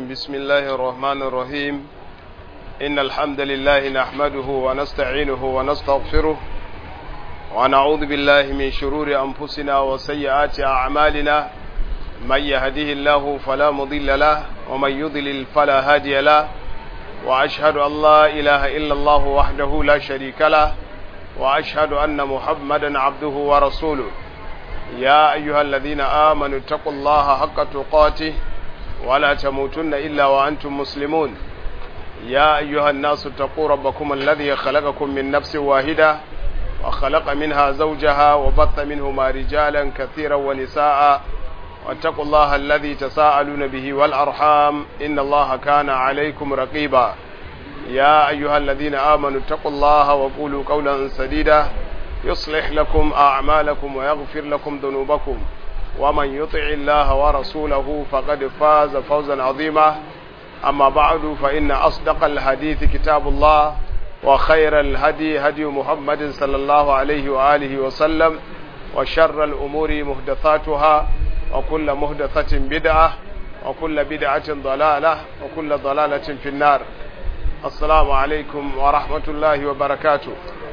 بسم الله الرحمن الرحيم إن الحمد لله نحمده ونستعينه ونستغفره ونعوذ بالله من شرور أنفسنا وسيئات أعمالنا من يهده الله فلا مضل له ومن يضلل فلا هادي له وأشهد أن لا إله إلا الله وحده لا شريك له وأشهد أن محمدا عبده ورسوله يا أيها الذين آمنوا اتقوا الله حق تقاته ولا تموتن إلا وأنتم مسلمون يا أيها الناس اتقوا ربكم الذي خلقكم من نفس واحدة وخلق منها زوجها وبث منهما رجالا كثيرا ونساء واتقوا الله الذي تساءلون به والأرحام إن الله كان عليكم رقيبا يا أيها الذين آمنوا اتقوا الله وقولوا قولا سديدا يصلح لكم أعمالكم ويغفر لكم ذنوبكم ومن يطع الله ورسوله فقد فاز فوزا عظيما أما بعد فإن أصدق الحديث كتاب الله وخير الهدي هدي محمد صلى الله عليه وآله وسلم وشر الأمور مهدثاتها وكل مهدثة بدعة وكل بدعة ضلالة وكل ضلالة في النار السلام عليكم ورحمة الله وبركاته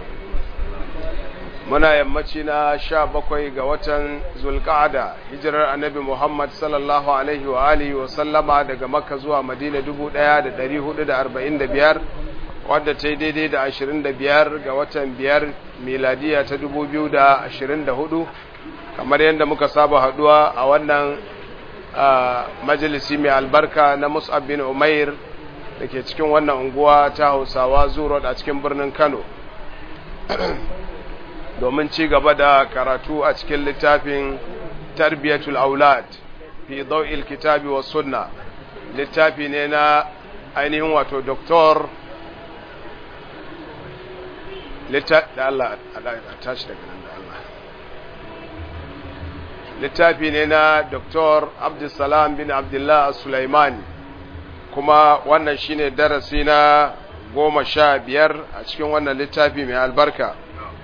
muna yammaci na sha bakwai ga watan zulka'ada hijirar annabi muhammad sallallahu alaihi wa alihi wa sallama daga makka zuwa madina dubu ɗaya da ɗari hudu da arba'in da biyar wadda ta yi daidai da ashirin da biyar ga watan biyar miladiya ta dubu biyu da ashirin da hudu kamar yadda muka saba haduwa a wannan majalisi mai albarka na mus'ab bin umair da ke cikin wannan unguwa ta hausawa zuro a cikin birnin kano domin ci gaba da karatu a cikin littafin tarbiyatul aulad fi daw'il kitabi wa sunna littafi ne na ainihin wato doktor da Allah a tashi daga nan da Allah littafi ne na doktor abdulsalam bin abdullah sulaiman kuma wannan shine darasi na goma sha biyar a cikin wannan littafi mai albarka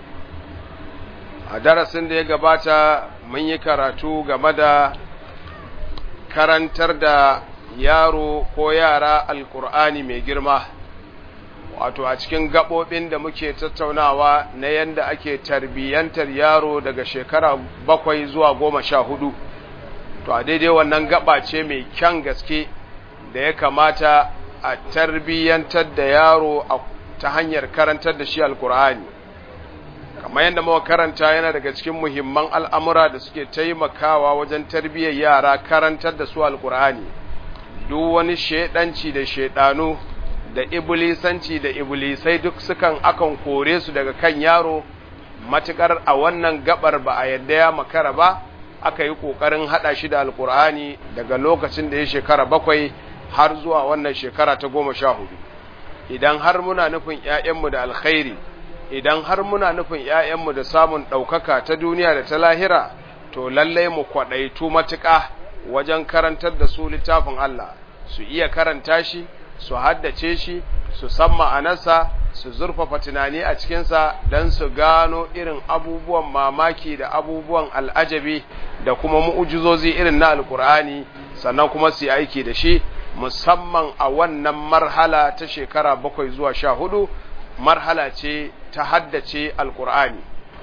a darasin da ya gabata mun yi karatu game da karantar da yaro ko yara alkur'ani mai girma wato a cikin gaɓoɓin da muke tattaunawa na yadda ake tarbiyyantar yaro daga shekara bakwai zuwa goma sha hudu to a daidai wannan gaba ce mai kyan gaske da ya kamata a tarbiyyantar da yaro ta hanyar karantar da shi alkur'ani kamar yadda muka karanta yana daga cikin muhimman al'amura da suke taimakawa wajen tarbiyyar yara karantar da su alkur'ani duk wani shaidanci da shaidanu da iblisanci da iblisai duk sukan akan kore su daga kan yaro matukar a wannan gabar ba a yadda ya makara ba aka yi kokarin hada shi da alkur'ani daga lokacin da ya shekara bakwai har zuwa wannan shekara ta goma sha hudu idan har muna nufin 'ya'yanmu da alkhairi idan har muna nufin ‘ya'yanmu da samun ɗaukaka ta duniya da ta lahira, to lallai mu kwaɗaitu matuƙa wajen karantar da su littafin Allah, su iya karanta shi, su haddace shi, su san ma'anarsa, su zurfafa tunani a cikinsa don su gano irin abubuwan mamaki da abubuwan al'ajabi da kuma mu'ujizozi irin na Alƙur'ani, sannan kuma su yi aiki da shi, musamman a wannan marhala ta shekara bakwai zuwa sha hudu. marhala ce ta haddace alkur'ani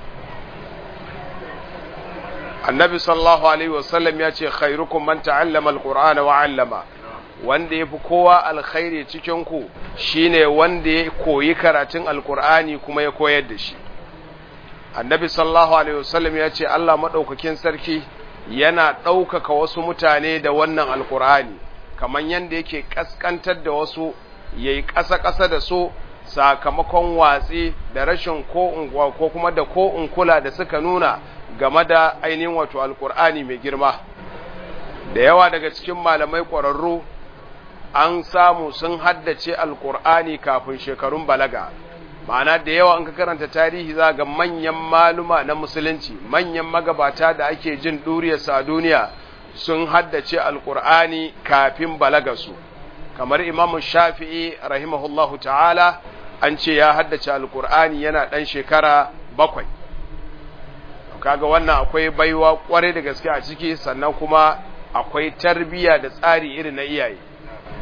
annabi sallallahu alaihi wasallam ya ce khairukum man ta'allama alqur'ana wa 'allama wanda yafi kowa alkhairi cikin ku shine wanda ya koyi karatun alkur'ani kuma ya koyar da shi annabi sallallahu alaihi wasallam ya ce Allah madaukakin sarki yana ɗaukaka wasu mutane da wannan alkur'ani kamar yanda yake kaskantar da wasu yayi ƙasa-ƙasa da su sakamakon watsi da rashin ko ko kuma da ko kula da suka nuna game da ainihin wato alkur'ani mai girma da yawa daga cikin malamai ƙwararru an samu sun haddace alkur'ani kafin shekarun balaga ma'ana da yawa an ka karanta tarihi za ga manyan maluma na musulunci manyan magabata da ake jin ɗuriyarsa a duniya sun haddace alkur'ani kafin balagarsu kamar imamu shafi'i rahimahullahu ta'ala an ce ya haddace alkur'ani yana ɗan shekara bakwai kaga wannan akwai baiwa kwarai da gaske a ciki sannan kuma akwai tarbiya da tsari irin na iyaye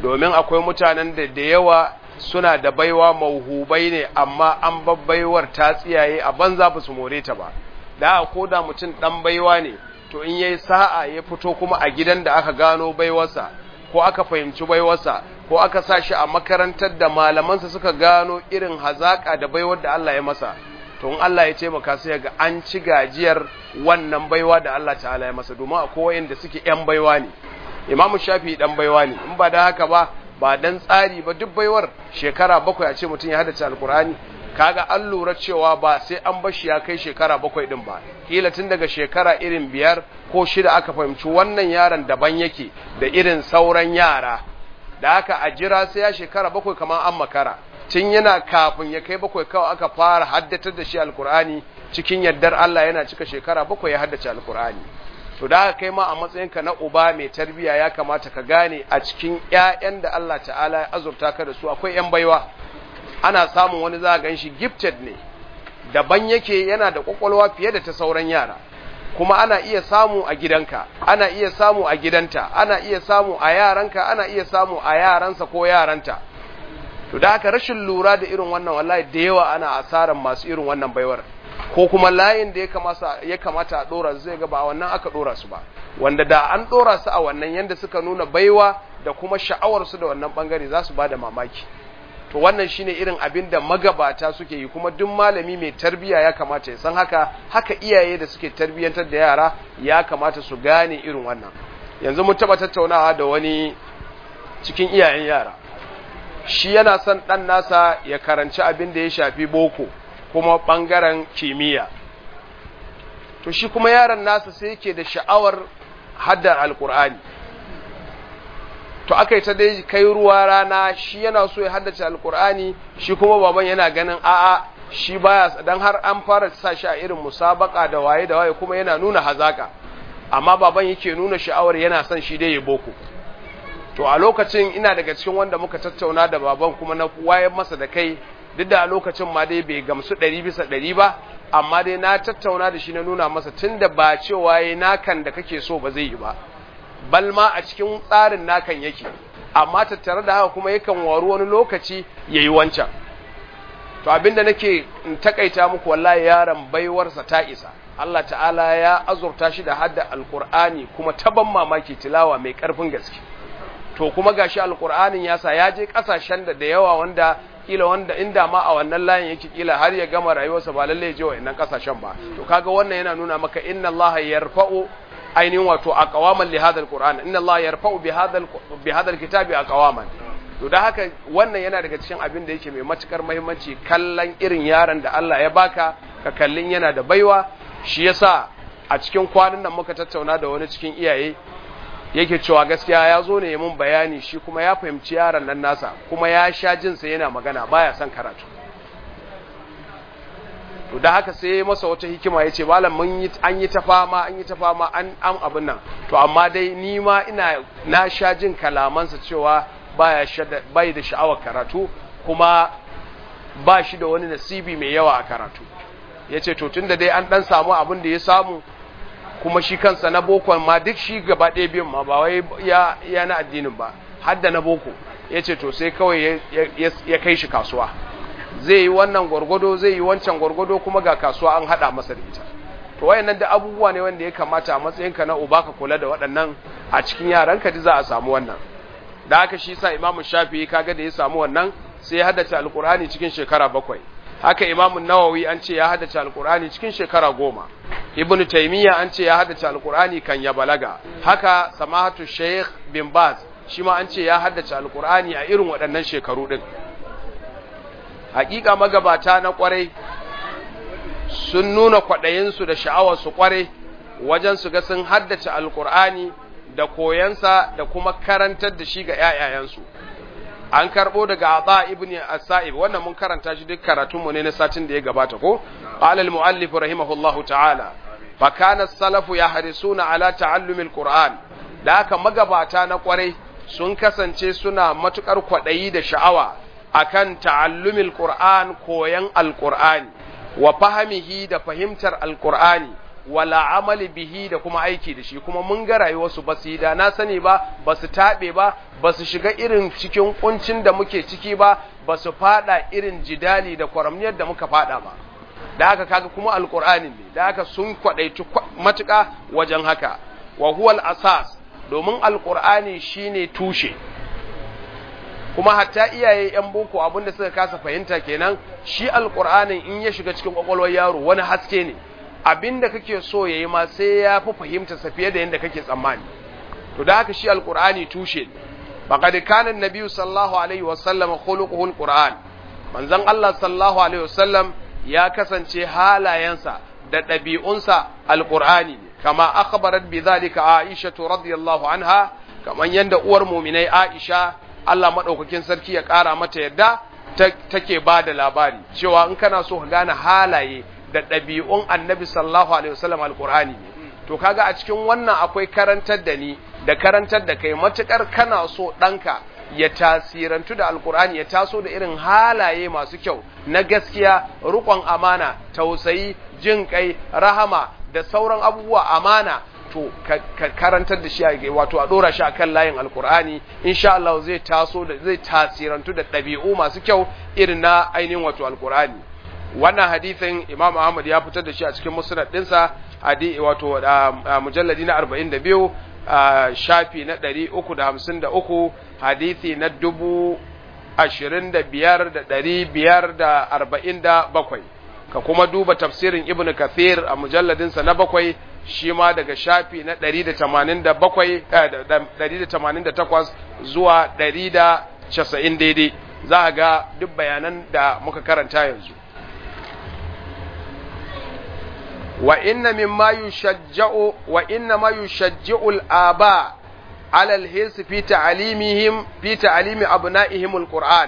domin akwai mutanen da da yawa suna da baiwa mauhubai ne amma an babbaiwar ta tsiyaye a banza ba su more ta ba da ko da mutum dan baiwa ne to in yayi sa'a ya fito kuma a gidan da aka gano baiwarsa ko aka fahimci baiwarsa ko aka sa shi a makarantar da malamansa suka gano irin hazaka da baiwar da Allah ya masa to in Allah ya ce maka sai ga an ci gajiyar wannan baiwa da Allah ta'ala ya masa domin akwai wayanda suke yan baiwa ne Imam Shafi dan baiwa ne in ba da haka ba ba dan tsari ba duk baiwar shekara bakwai a ce mutum ya haddace alkur'ani kaga an lura cewa ba sai an bashi ya kai shekara bakwai din ba kila tun daga shekara irin biyar ko shida aka fahimci wannan yaron daban yake da irin sauran yara da haka a jira sai ya shekara bakwai kamar an makara tun yana kafin ya kai bakwai kawai aka fara haddatar da shi alkur'ani cikin yardar Allah yana cika shekara bakwai ya haddace alkur'ani to da haka kai ma a matsayinka na uba mai tarbiya ya kamata ka gane a cikin ƴaƴan da Allah ta'ala ya azurta ka da su akwai ƴan baiwa ana samun wani za a gan shi gifted ne daban yake yana da kwakwalwa fiye da ta sauran yara kuma ana iya samu a gidanka ana iya samu a gidanta ana iya samu a yaranka ana iya samu a yaransa ko yaranta to da haka rashin lura da irin wannan wallahi da yawa ana asaran masu irin wannan baiwar ko kuma layin da ya kamata ya kamata a dora zai ga ba wannan aka dora su ba wanda da an dora su a wannan yanda suka nuna baiwa da kuma sha'awar su da wannan bangare za su bada mamaki to wannan shine irin abin da magabata suke yi kuma duk malami mai tarbiya ya kamata ya san haka haka iyaye da suke tarbiyantar da yara ya kamata su gane irin wannan yanzu mun taba tattaunawa da wani cikin iyayen yara shi yana son dan nasa ya karanci abin da ya shafi boko kuma bangaren kimiyya to shi kuma yaron nasa sai yake da sha'awar haddar alkur'ani to aka yi ta dai kai ruwa rana shi yana so ya haddace alkur'ani shi kuma baban yana ganin a'a shi baya dan har an fara sa shi a irin musabaka da waye da waye kuma yana nuna hazaka amma baban yake nuna sha'awar yana son shi dai ya boko to a lokacin ina daga cikin wanda muka tattauna da baban kuma na wayar masa da kai duk da a lokacin ma dai bai gamsu ɗari bisa ɗari ba amma dai na tattauna da shi na nuna masa tunda ba cewa yayi nakan da kake so ba zai yi ba bal ma a cikin tsarin nakan yake amma tattare da haka kuma yakan waru wani lokaci yayi wancan to abinda nake in takaita muku wallahi yaron baiwarsa ta isa Allah ta'ala ya azurta shi da hadda alqur'ani kuma taban mamaki tilawa mai karfin gaske to kuma gashi alqur'anin ya sa ya je kasashen da da yawa wanda kila wanda inda ma a wannan layin yake kila har ya gama rayuwarsa ba lalle ya je wa'annan kasashen ba to kaga wannan yana nuna maka inna Allah yarfa'u ainihin wato a kawaman li hadal qur'an inna Allah yarfa'u bi hadal bi hadal kitabi a kawaman to da haka wannan yana daga cikin abin da yake mai matukar muhimmanci kallon irin yaron da Allah ya baka ka kallin yana da baiwa shi yasa a cikin kwanan nan muka tattauna da wani cikin iyaye yake cewa gaskiya ya zo ne mun bayani shi kuma ya fahimci yaron nan nasa kuma ya sha jinsa yana magana baya son karatu to da haka sai masa wata hikima ya ce malam mun yi an yi ta fama an yi ta fama an am abin nan to amma dai ni ma ina na sha jin kalamansa cewa baya bai da sha'awar karatu kuma ba shi da wani nasibi mai yawa a karatu ya ce to tunda dai an dan samu abin da ya samu kuma shi kansa na bokon ma duk shi gaba ɗaya biyun ma ba wai ya, ya na addinin ba har da na boko ya ce to sai kawai ya kai shi kasuwa zai yi wannan gwargwado zai yi wancan gwargwado kuma ga kasuwa an hada masa da ita to wayannan da abubuwa ne wanda ya kamata a matsayinka na uba ka kula da waɗannan a cikin yaranka ji za a samu wannan da haka shi sa imamu shafi'i kaga da ya samu wannan sai ya haddace alqur'ani cikin shekara bakwai haka imamu nawawi an ce ya haddace alqur'ani cikin shekara goma ibn taymiya an ce ya haddace alqur'ani kan ya balaga haka samahatu sheikh bin baz shi ma an ce ya haddace alqur'ani a irin waɗannan shekaru din hakika magabata na kwarai sun nuna kwaɗayinsu da sha'awarsu kwarai wajen su ga sun haddace alkur'ani da koyansa da kuma karantar da shi ga ‘ya'yayensu an karɓo daga Atha ibn As-Sa'ib wannan mun karanta shi duk karatunmu ne na satin da ya gabata ko qala al-muallif rahimahullahu ta'ala fa kana salafu yahrisuna ala ta'allumi al-Qur'an da haka magabata na kwarai sun kasance suna matukar kwaɗayi da sha'awa akan ta'allumil Qur'an koyan Al-Qur'ani wa fahimihi da fahimtar Al-Qur'ani wala amali bihi da kuma aiki da shi kuma mun ga rayuwarsu ba su yi da na sani ba ba su taɓe ba ba su shiga irin cikin kuncin da muke ciki ba ba su fada irin jidali da kwaramniyar da muka fada ba da haka kaga kuma alkur'ani ne da haka sun kwadaici matuƙa wajen haka wa huwal asas domin alkur'ani shine tushe kuma hatta iyaye yan boko abinda suka kasa fahimta kenan shi alkur'anin in ya shiga cikin kwakwalwar yaro wani haske ne abinda kake so yayi ma sai ya fi fahimta sa fiye da yadda kake tsammani to da haka shi alkur'ani tushe ne faqad kana an-nabi sallallahu alaihi wasallam khuluquhu alquran manzon Allah sallallahu alaihi wasallam ya kasance halayensa da ɗabi'unsa alqur'ani ne kama akhbarat bi dhalika aisha radiyallahu anha kaman yanda uwar mu'minai aisha Allah maɗaukakin sarki ya ƙara mata yadda take ba da labari cewa in kana so ka gane halaye da ɗabi'un annabi sallallahu alaihi wasallam alƙur'ani ne to kaga a cikin wannan akwai karantar da ni da karantar da kai matukar kana so ɗanka ya tasirantu da alƙur'ani ya taso da irin halaye masu kyau na gaskiya riƙon amana tausayi jin kai rahama da sauran abubuwa amana to ka karantar da shi a wato a dora shi akan layin alkur'ani insha Allah zai taso da zai tasirantu da ɗabi'u masu kyau irin na ainihin wato alkur'ani wannan hadisin Imam Ahmad ya fitar da shi a cikin musnad dinsa hadi wato mujalladi na 42 shafi na 353 hadisi na dubu ashirin da biyar da ɗari biyar da arba'in da bakwai ka kuma duba tafsirin ibn kathir a mujalladinsa na bakwai shi ma daga shafi na 188 zuwa 190 daidai za a ga duk bayanan da muka karanta yanzu wa inna mimma yushajja'u wa inna ma yushajji'u al-aba ala al-hirs fi ta'limihim fi ta'limi abna'ihim al-Qur'an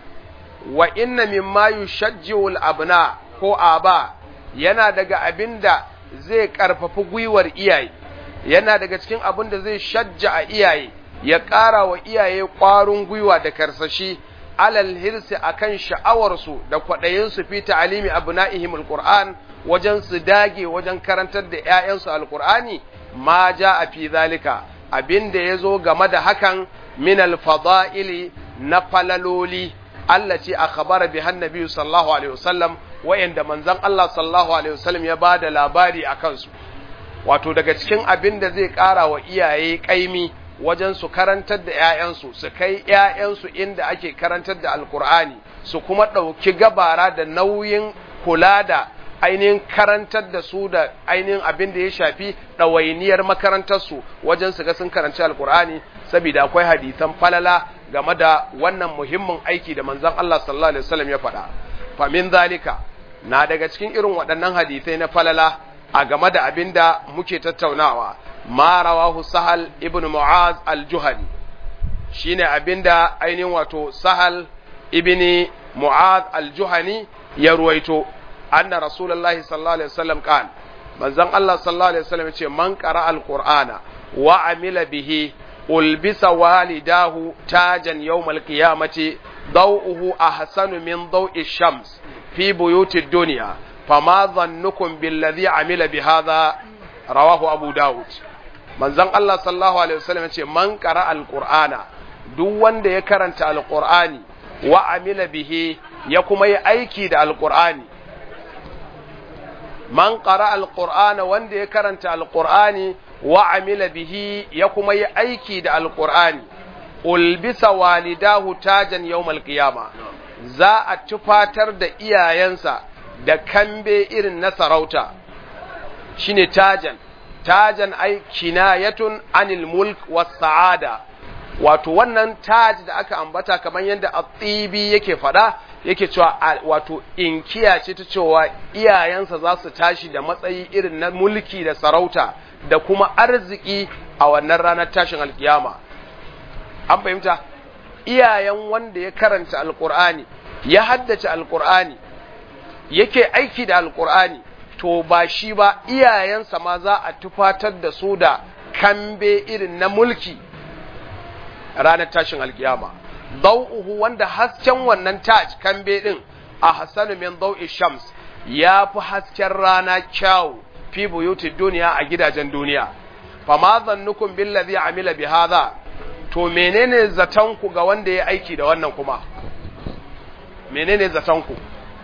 wa inna mimma yushajji'u al-abna ko aba yana daga abinda zai ƙarfafi gwiwar iyaye yana daga cikin abin da zai shajja a iyaye ya ƙara wa iyaye ƙwarin gwiwa da karsashi alal hirsi akan sha'awarsu da kwaɗayinsu fi ta'alimi abna'ihim alquran wajen su dage wajen karantar da ƴaƴansu alqur'ani ma ja a fi zalika abin da ya zo game da hakan min alfada'ili na falaloli Allah ce a khabara bi hannabi sallallahu alaihi wasallam wayanda manzon Allah sallallahu alaihi wasallam ya bada labari a kansu wato daga cikin abin da zai ƙara wa iyaye ƙaimi wajen su karantar da ‘ya'yansu su kai ‘ya'yansu inda ake karantar da alkur'ani su kuma ɗauki gabara da nauyin kula da ainihin karantar da su da ainihin abin da ya shafi ɗawainiyar makarantarsu wajen su ga sun karanci alkur'ani saboda akwai hadisan falala game da wannan muhimmin aiki da manzon Allah sallallahu alaihi wasallam ya faɗa fa min zalika na daga cikin irin waɗannan hadisai na falala a game da abin da muke tattaunawa ma rawahu sahal ibn mu'az al-juhani shine abin da ainihin wato sahal ibn mu'az al-juhani ya ruwaito anna rasulullahi sallallahu alaihi wasallam kan manzon Allah sallallahu alaihi wasallam yace man qara al-qur'ana wa amila bihi ulbisa walidahu tajan yawmal qiyamati daw'uhu ahsanu min daw'i shams fi buyuti dunya fama dhannukum billadhi amila bihadha rawahu abu daud manzon Allah sallallahu alaihi wasallam yace man qara alqur'ana duk wanda ya karanta alqur'ani wa amila bihi ya kuma yi aiki da alqur'ani man qara alqur'ana wanda ya karanta alqur'ani wa amila bihi ya kuma yi aiki da alqur'ani ulbisa walidahu tajan yawmal qiyama za a tufatar da iyayensa da kambe irin na sarauta shine tajan tajan ai kinayatun anil mulk was sa'ada wato wannan taj da aka ambata kamar yadda at-tibi yake fada yake cewa wato inkiya ce ta cewa iyayensa za su tashi da matsayi irin na mulki da sarauta da kuma arziki a wannan ranar tashin alkiyama an fahimta iyayen wanda ya karanta alkur'ani ya haddace alkur'ani yake aiki da alkur'ani to ba shi ba iyayensa ma za a tufatar da su da kambe irin na mulki ranar tashin alkiyama dau'uhu wanda hasken wannan taj kambe din a hasanu min dau'i shams ya fi hasken rana kyawu fi buyuti duniya a gidajen duniya fa ma zannukum billazi amila bi hadha to menene zaton ku ga wanda ya aiki da wannan kuma menene zaton ku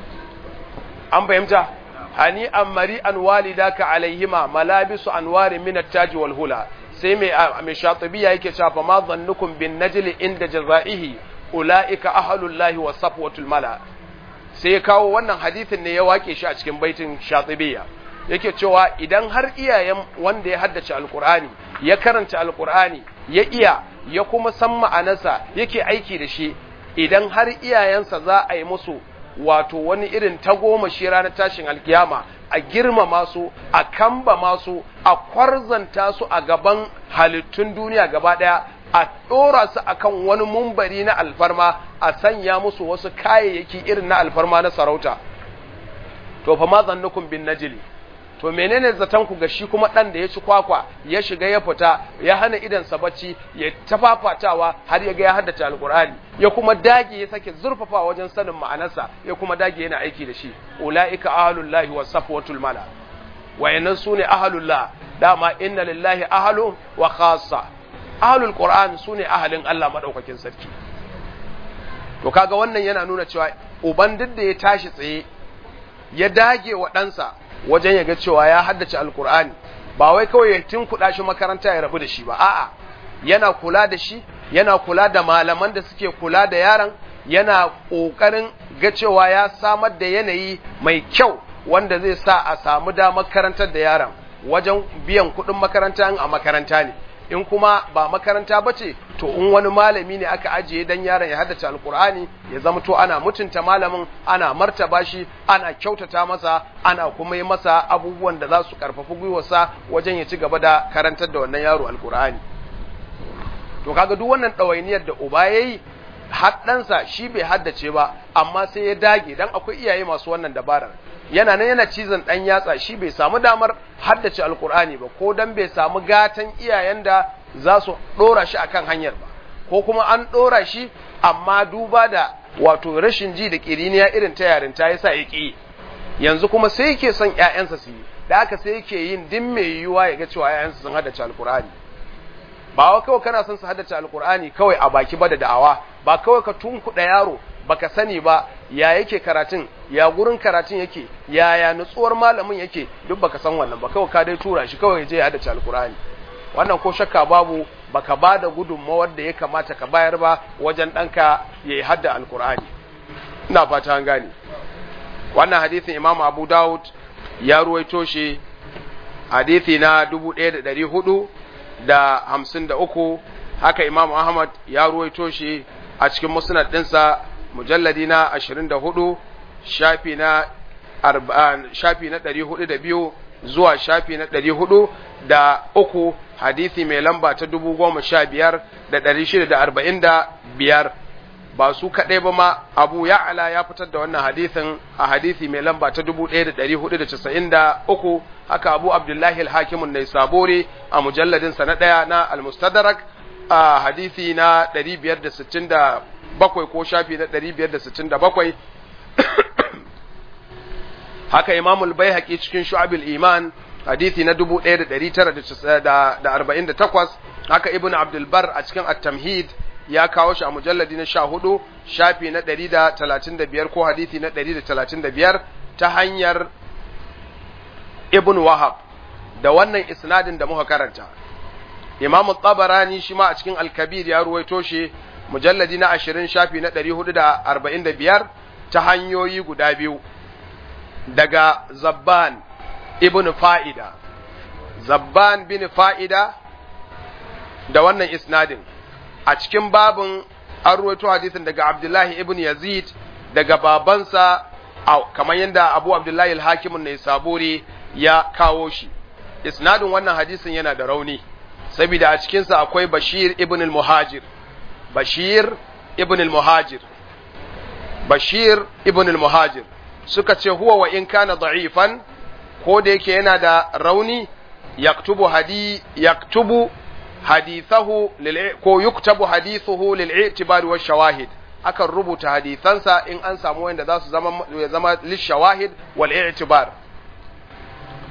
an fahimta hani amari an walidaka alaihima malabisu anwari min at-taj wal hula sai mai mai shatibiya yake cewa fa ma zannukum bin najli inda jazaihi ulaika ahlullahi wa safwatul mala sai ya kawo wannan hadithin ne ya wake shi a cikin baitin shatibiya yake cewa idan har iyayen wanda ya haddace alkur'ani ya karanta alkur'ani ya iya ya kuma san ma'anarsa yake aiki da shi idan har iyayensa za a yi musu wato wani irin tagomashi ranar tashin alkiyama a girmama su a kamba masu a kwarzanta su a gaban halittun duniya gaba ɗaya a ɗora su akan wani mumbari na alfarma a sanya musu wasu kayayyaki irin na alfarma na sarauta to fa ma zannukum bin najli to menene zaton ku ga shi kuma dan da ya ci kwakwa ya shiga ya fita ya hana idan sa bacci ya tafafatawa har ya ga ya haddace alqur'ani ya kuma dage ya sake zurfafa wajen sanin ma'anarsa ya kuma dage yana aiki da shi ulaika ahlullahi was safwatul mala wayannan sune ahlullah dama inna lillahi ahlu wa khassa ahlul qur'an sune ahalin Allah madaukakin sarki to kaga wannan yana nuna cewa uban duk da ya tashi tsaye ya dage wa ɗansa wajen ya ga cewa ya haddace alkur'ani ba wai kawai ya kuɗa shi makaranta ya rabu da shi ba a'a yana kula da shi yana kula da malaman da suke kula da yaron yana ƙoƙarin ga cewa ya samar da yanayi mai kyau wanda zai sa a samu damar karantar da yaron wajen biyan kuɗin makaranta a makaranta ne in kuma ba makaranta ba ce to in wani malami ne aka ajiye dan yaron ya haddace alkur'ani ya zama to ana mutunta malamin ana martaba shi ana kyautata masa ana kuma yi masa abubuwan da za su karfafi gwiwarsa wajen ya ci gaba da karantar da wannan yaro alkur'ani to kaga duk wannan ɗawainiyar da uba ya yi haddansa shi bai haddace ba amma sai ya dage dan akwai iyaye masu wannan dabarar yana nan yana cizon dan yatsa shi bai samu damar haddace alkur'ani ba ko dan bai samu gatan iyayen da za su dora shi akan hanyar ba ko kuma an dora shi amma duba da wato rashin ji da kiriniya irin ta yarinta yasa ya ki yanzu kuma sai yake son ƴaƴansa su yi da haka sai yake yin din mai yiwuwa ya ga cewa ƴaƴansa sun haddace alkur'ani ba wa kawai kana son su haddace alkur'ani kawai a baki ba da da'awa ba kawai ka tunkuɗa yaro baka sani ba ya yake karatun ya gurin karatun yake ya ya nutsuwar malamin yake duk baka san wannan ba kawai ka dai tura shi kawai je ya haddace alkur'ani wannan ko shakka babu baka ba da gudunmawar da ya kamata ka bayar ba wajen ɗanka ya yi hadda alkur'ani ina fata an gane wannan hadisin imam abu dawud ya ruwaito shi hadisi na dubu ɗaya da ɗari hudu da hamsin da uku haka imam ahmad ya ruwaito shi a cikin musnad ɗinsa mujalladi na ashirin da hudu shafi na shafi na ɗari hudu da biyu zuwa shafi na ɗari hudu da uku hadisi mai lamba ta dubu goma sha biyar da ɗari shida da arba'in da biyar ba su kaɗai ba ma abu ya'ala ya fitar da wannan hadisin a hadisi mai lamba ta dubu ɗaya da ɗari hudu da casa'in da uku haka abu abdullahi alhakimun nai sabori a mujalladinsa na ɗaya na almustadrak a hadisi na ɗari biyar da sittin da bakwai ko shafi na ɗari biyar da sittin da bakwai haka imamul bai cikin shu'abil iman hadisi na dubu ɗaya da ɗari tara da arba'in da takwas haka ibn abdulbar a cikin at-tamhid ya kawo shi a mujalladi na sha hudu shafi na ɗari da talatin da biyar ko hadisi na ɗari da talatin da biyar ta hanyar ibn wahab da wannan isnadin da muka karanta imam tabarani shi ma a cikin al-kabir ya ruwaito shi mujalladi na ashirin shafi na ɗari hudu da arba'in da biyar ta hanyoyi guda biyu daga zabban ibn fa'ida zabban bin fa'ida da wannan isnadin a cikin babin an ruwaito hadisin daga abdullahi ibn yazid daga babansa kamar yadda abu abdullahi al-hakimun ne saburi ya kawo shi isnadin wannan hadisin yana da rauni saboda a cikinsa akwai bashir ibn al-muhajir bashir ibn al-muhajir bashir ibn al-muhajir suka ce huwa wa in kana da'ifan ko da yake yana da rauni yaktubu hadi yaktubu hadithahu lil ko yuktabu hadithuhu lil i'tibar wa shawahid akan rubuta hadisansa in an samu wanda za su zama ya zama lil shawahid wal i'tibar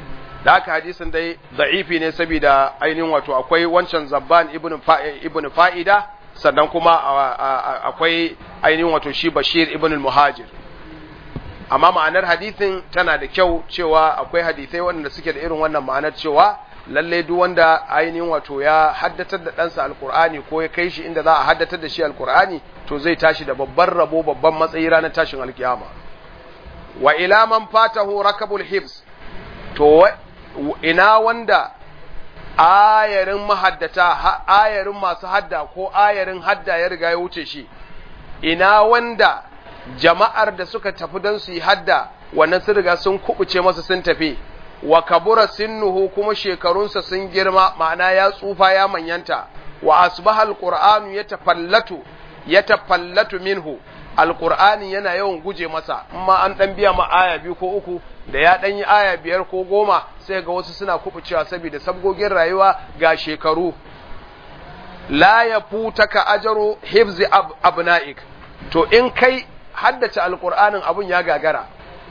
da haka hadisin dai da'ifi ne saboda ainihin wato akwai wancan zabban ibn ibn fa'ida sannan kuma akwai ainihin wato shi bashir ibn muhajir amma ma'anar hadisin tana da kyau cewa akwai hadisai waɗanda suke da irin wannan ma'anar cewa lalle duk wanda ainihin wato ya haddatar da ɗansa alkur'ani ko ya kai shi inda za a haddatar da shi alkur'ani to zai tashi da babban rabo babban matsayi ranar tashin alkiyama wa ila man fatahu rakabul hifz to ina wanda ayarin mahaddata ayarin masu hadda ko ayarin hadda ya riga ya wuce shi ina wanda jama'ar da suka tafi don su yi hadda wannan sun riga sun kubuce masa sun tafi wa kabura sinnuhu kuma shekarunsa sun girma ma'ana ya tsufa ya manyanta wa asbaha alqur'anu yatafallatu yatafallatu minhu alqur'ani yana yawan guje masa amma an dan biya ma aya biyu ko uku da ya dan yi aya biyar ko goma sai ga wasu suna kubucewa saboda sabgogin rayuwa ga shekaru la yafutaka ajru hifzi ab abna'ik to in kai haddace alqur'anin abun ya gagara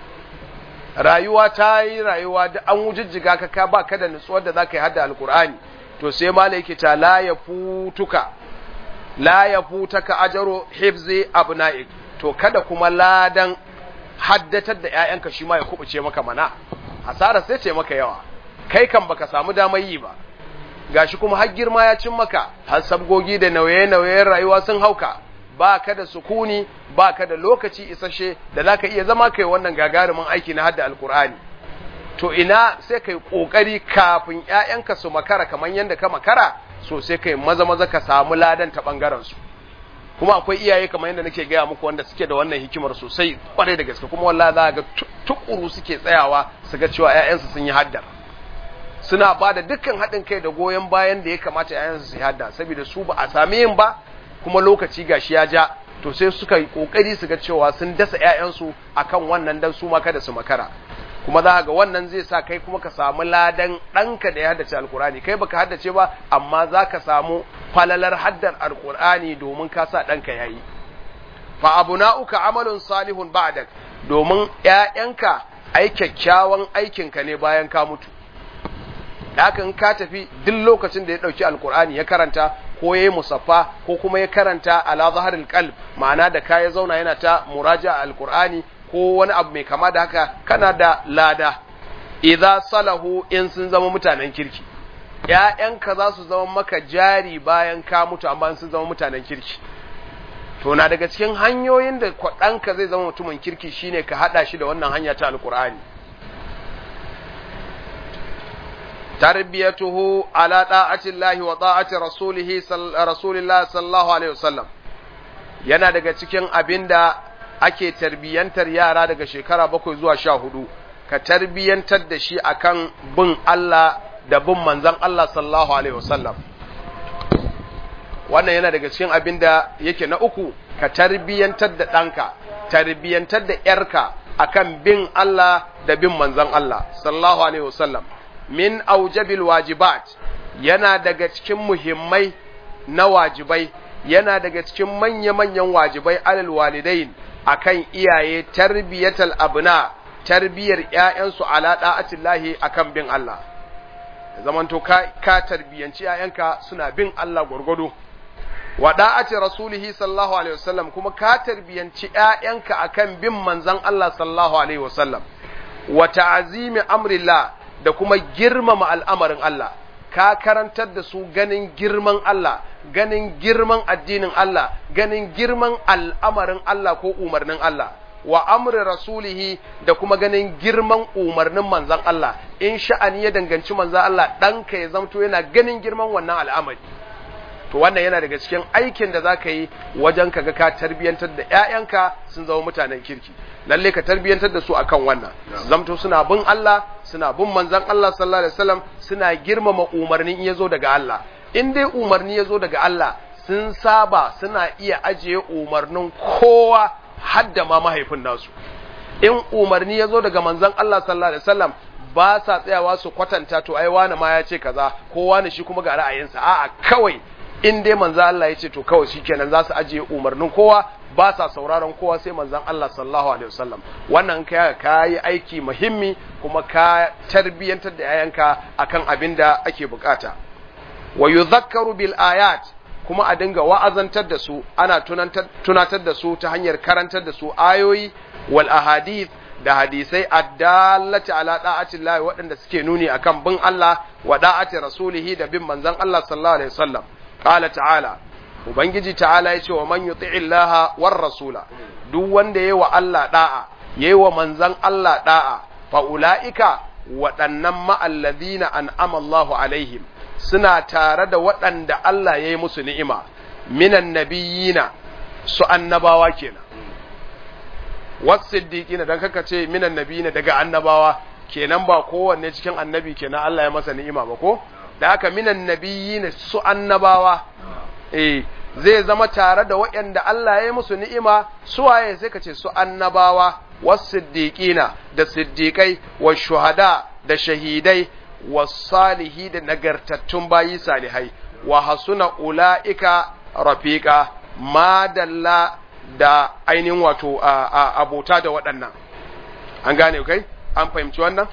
rayuwa ta yi rayuwa da an wujijjiga ka ka ba ka da nutsuwar da za ka yi hada alkur'ani to sai ma yake ta la ya futuka la ya futaka ajaro hifzi abna'ik to kada kuma ladan haddatar da ƴaƴanka shi ma ya kubuce maka mana hasara sai ce maka yawa kai kan baka samu damar yi ba gashi kuma har girma ya cin maka har sabgogi da nauye-nauyen rayuwa sun hauka ba ka da sukuni ba ka da lokaci isashe da za ka iya zama kai wannan gagarumin aiki na hadda alkur'ani to ina sai kai kokari kafin ƴaƴanka su makara kamar yadda ka makara so sai kai maza maza ka samu ladan ta bangaren su kuma akwai iyaye kamar yadda nake gaya muku wanda suke da wannan hikimar sosai kwarai da gaske kuma wallahi za ga tukuru suke tsayawa su ga cewa ƴaƴansu sun yi haddar suna ba da dukkan haɗin kai da goyon bayan da ya kamata ƴaƴansu su yi hadda saboda su ba a sami yin ba kuma lokaci gashi ya ja to sai suka yi kokari su ga cewa sun dasa ƴaƴansu akan wannan dan su ma kada su makara kuma za ga wannan zai sa kai kuma ka samu ladan ɗanka da ya haddace alkur'ani kai baka haddace ba amma za ka samu falalar haddar alkur'ani domin ka sa ɗanka ya yi fa abuna'uka amalun salihun ba'dak domin ƴaƴanka ai kyakkyawan aikinka ne bayan ka mutu haka in ka tafi duk lokacin da ya ɗauki alkur'ani ya karanta ko ya yi musaffa ko kuma ya karanta ala zaharil qalb ma'ana da ka ya zauna yana ta muraja alkur'ani ko wani abu mai kama da haka kana da lada idza salahu in sun zama mutanen kirki ƴaƴanka za su zama maka jari bayan ka mutu amma sun zama mutanen kirki to na daga cikin hanyoyin da kwaɗanka zai zama mutumin kirki shine ka haɗa shi da wannan hanya ta alkur'ani tarbiyatuhu ala ta'ati Allah wa ta'ati rasulihi rasulillah sallallahu alaihi wasallam yana daga cikin abinda ake tarbiyantar yara daga shekara bakwai zuwa sha hudu ka tarbiyantar da shi akan bin Allah da bin manzan Allah sallallahu alaihi wasallam wannan yana daga cikin abin da yake na uku ka tarbiyantar da ɗanka tarbiyantar da ‘yarka akan bin Allah da bin manzan Allah sallallahu alaihi wasallam min aujabil wajibat yana daga cikin muhimmai na wajibai yana daga cikin manya-manyan wajibai alal walidain akan iyaye tarbiyatal abna tarbiyar ƴaƴansu ala da'atillahi akan bin Allah zamanto ka ka tarbiyanci ƴaƴanka suna bin Allah gurgudu wa da'ati rasulihi sallallahu alaihi wasallam kuma ka tarbiyanci ƴaƴanka akan bin manzon Allah sallallahu alaihi wasallam wa ta'zimi amrillah da kuma girmama al'amarin Allah ka karantar da su ganin girman Allah ganin girman addinin Allah ganin girman al'amarin Allah ko umarnin Allah wa amri rasulihi da kuma ganin girman umarnin manzan Allah in sha'ani ya danganci manzan Allah ɗanka ya zamto yana ganin girman wannan al'amari to wannan yana daga cikin aikin da zaka yi wajen kaga ka tarbiyantar da ƴaƴanka sun zama mutanen kirki lalle ka tarbiyantar da su akan wannan zamto suna bin Allah suna bin manzon Allah sallallahu alaihi wasallam suna girmama umarnin ya zo daga Allah in dai umarni ya zo daga Allah sun saba suna iya ajiye umarnin kowa hadda ma mahaifin nasu in umarni ya zo daga manzon Allah sallallahu alaihi wasallam ba sa tsayawa su kwatanta to ai wani ma ya ce kaza ko wani shi kuma ga ra'ayinsa a'a kawai in dai manzon Allah ya ce to kawai shikenan za su ajiye umarnin kowa ba sa sauraron kowa sai manzon Allah sallallahu alaihi wasallam wannan kai ka yi aiki muhimmi kuma ka tarbiyantar da yayanka akan abin da ake bukata wa yudhakkaru bil ayat kuma a dinga wa'azantar da su ana tunatar da su ta hanyar karantar da su ayoyi wal ahadith da hadisai addallati ala da'ati Allah waɗanda suke nuni akan bin Allah wa da'ati rasulihi da bin manzon Allah sallallahu alaihi wasallam qala ta'ala ubangiji ta'ala yace wa man yuti'i Allah war rasula duk wanda yayi wa Allah da'a yayi wa manzon Allah da'a fa ulaika waɗannan ma'alladhina an'ama Allahu alaihim suna tare da waɗanda Allah ya yi musu ni'ima minan nabiyina su annabawa kenan wasiddiqina dan kaka ce minan nabiyina daga annabawa kenan ba kowanne cikin annabi kenan Allah ya masa ni'ima ba ko da haka minan nabiyina su annabawa eh zai zama tare da waɗanda Allah ya yi musu ni'ima su waye sai ka ce su annabawa wasiddiqina da siddiqai wa shuhada da shahidai wasalihi da nagartattun bayi salihai wa hasuna ula'ika rafiqa madalla da ainihin wato abota da waɗannan an gane kai an fahimci wannan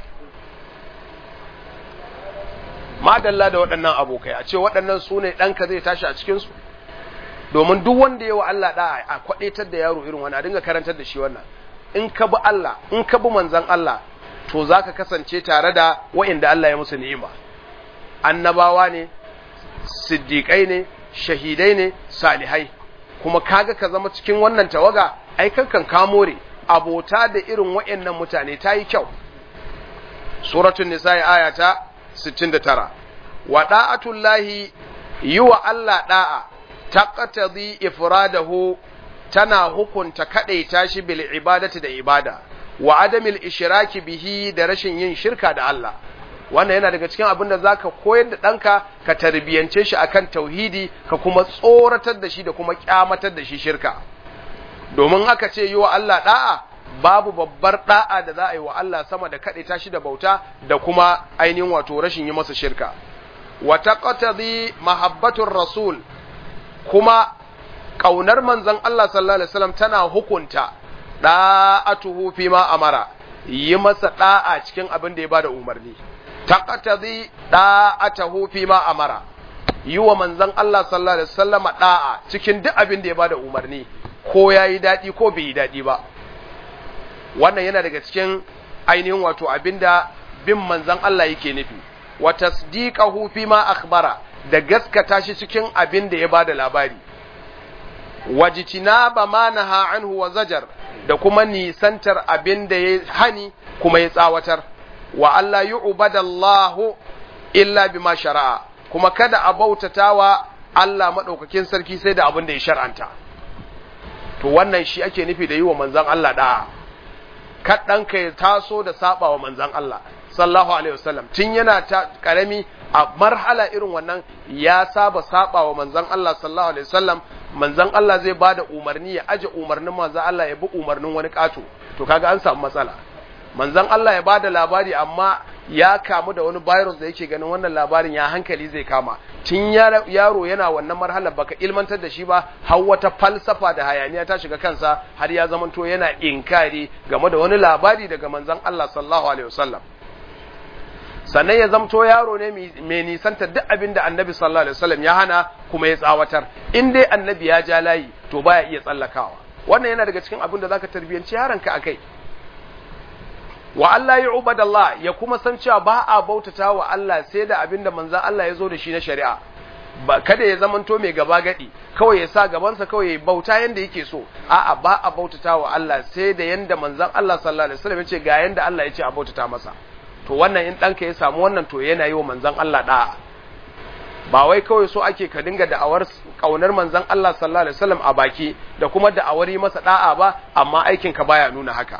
madalla da waɗannan abokai a ce waɗannan su ne ɗanka zai tashi a cikinsu domin duk wanda yawa Allah da a kwaɗetar da yaro irin wani a dinga karantar da shi wannan in ka bi Allah in ka bi manzan Allah to za ka kasance tare da wa'inda Allah ya musu ni'ima annabawa ne siddiƙai ne shahidai ne salihai kuma kaga ka zama cikin wannan tawaga ai kankan kamore abota da irin wa'annan mutane ta yi kyau suratul nisa'i aya ta 69 wa da'atullahi yi wa Allah da'a taqtadi ifradahu tana hukunta kadaita shi bil ibadati da ibada wa adamil ishraki bihi da rashin yin shirka da Allah wannan yana daga cikin abin da zaka koyar da ɗanka ka tarbiyance shi akan tauhidi ka kuma tsoratar da shi da kuma kyamatar da shi shirka domin haka ce yi wa Allah da'a babu babbar da'a da za a yi wa Allah sama da kaɗe tashi da bauta da kuma ainihin wato rashin yi masa shirka wa taqtadi mahabbatur rasul kuma ƙaunar manzon Allah sallallahu alaihi wasallam tana hukunta da'atuhu fi ma amara yi masa da'a cikin abin da ya bada umarni taqtadi da'atuhu fi ma amara yi wa manzon Allah sallallahu alaihi wasallama da'a cikin duk abin da ya bada umarni ko yayi dadi ko bai yi dadi ba wannan yana daga cikin ainihin wato abinda bin manzon Allah yake nufi wa tasdiqahu fi ma akhbara da gaskata shi cikin abin da ya bada labari wajitinaba ma naha anhu wa zajar da kuma nisantar abin da ya hani kuma ya tsawatar wa Allah yu'badallahu illa bima shara'a kuma kada a bautatawa Allah madaukakin sarki sai da abin da ya shar'anta to wannan shi ake nufi da yi wa manzon Allah da'a kaɗan ka ya taso da saba wa manzon Allah sallallahu alaihi wasallam tun yana ta karami a marhala irin wannan ya saba saba wa manzon Allah sallallahu alaihi wasallam manzon Allah zai bada umarni ya aje umarnin manzon Allah ya bi umarnin wani kato to kaga an samu matsala manzon Allah ya bada labari amma ya kamu da wani virus da yake ganin wannan labarin ya hankali zai kama tun yaro yana wannan marhala baka ilmantar da shi ba har wata falsafa da hayaniya ta shiga kansa har ya zamanto yana inkari game da wani labari daga manzon Allah sallallahu alaihi wasallam sannan ya zamto yaro ne mai nisanta duk abin da annabi sallallahu alaihi wasallam ya hana kuma ya tsawatar in dai annabi ya ja layi to baya iya tsallakawa wannan yana daga cikin abin da zaka tarbiyanci yaronka akai wa Allah ya ubadallah ya kuma san cewa ba a bautata wa Allah sai da abin da manzon Allah ya zo da shi na shari'a ba kada ya zamanto mai gaba gadi kawai ya sa gabansa kawai ya bauta yanda yake so a'a ba a bautata wa Allah sai da yanda manzon Allah sallallahu alaihi wasallam ya ce ga yanda Allah ya ce a bautata masa to wannan in ɗanka ya samu wannan to yana yi wa manzan Allah ɗa'a ba wai kawai so ake ka dinga da'awar ƙaunar manzan Allah sallallahu alaihi wasallam a baki da kuma da'awar yi masa ɗa'a ba amma aikin ka baya nuna haka